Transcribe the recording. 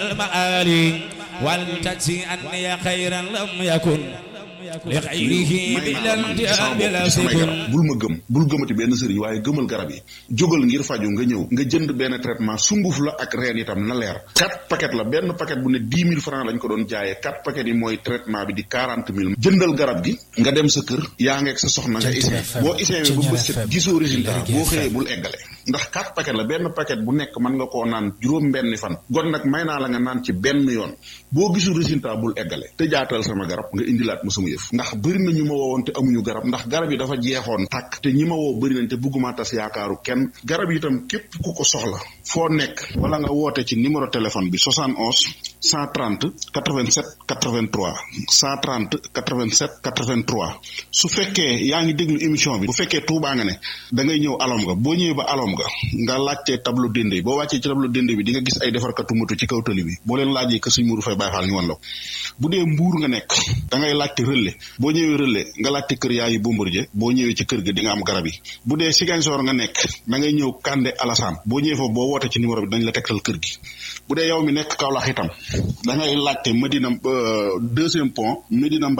المآلي والتجزي أني خيرا لم يكن لغيره بلا انتهاء بلا سكن bul ma gëm bul gëmati benn sëriñ waaye gëmal garab yi jógal ngir faju nga ñëw nga jënd benn traitement sunguf la ak reen itam na leer quatre paquet la benn paquet bu ne dix mille francs lañ ko doon jaayee quatre paquet yi mooy traitement bi di quarante mille jëndal garab gi nga dem sa kër yaa ngeeg sa soxna nga essayé boo essayé ba bës set gisoo résultat boo xëyee bul eggale ndax quatre paquet la benn paquet bu nekk mën nga koo naan juróom benni fan gon nag may naa la nga naan ci benn yoon boo gisul résultat bul eggale te jaatal sama garab nga indilaat ma sama yëf ndax bëri na ñu ma woowoon te amuñu garab ndax garab yi dafa jeexoon tàkk te ñi ma woo bëri nañ te bëgguma tas yaakaaru kenn garab yi itam képp ku ko soxla foo nekk wala nga woote ci numéro téléphone bi 71 130 87 83 130 87 83 su fekkee yaa ngi déglu émission bi bu fekkee Tuubaa nga ne da ngay ñëw alom nga boo ñëwee ba alom nga nga laajtee tableau dende boo wàccee ci tableau dende bi di nga gis ay defarkatu moto ci kaw tali bi boo leen laajee que suñ muru fay bàyyi faal ñu wan la ko bu dee mbuur nga nekk da ngay laajte relais boo ñëwee relais nga laajte kër yaayu Bombardier boo ñëwee ci kër ga di nga am garab yi bu dee Ziguinchor nga nekk da ngay ñëw Kande Alassane boo ñëwee foofu boo wootee ci numéro bi dañ la tegtal kër gi bu dee yow mi nekk Kaolack itam da ngay laajte Medina deuxième pont Medina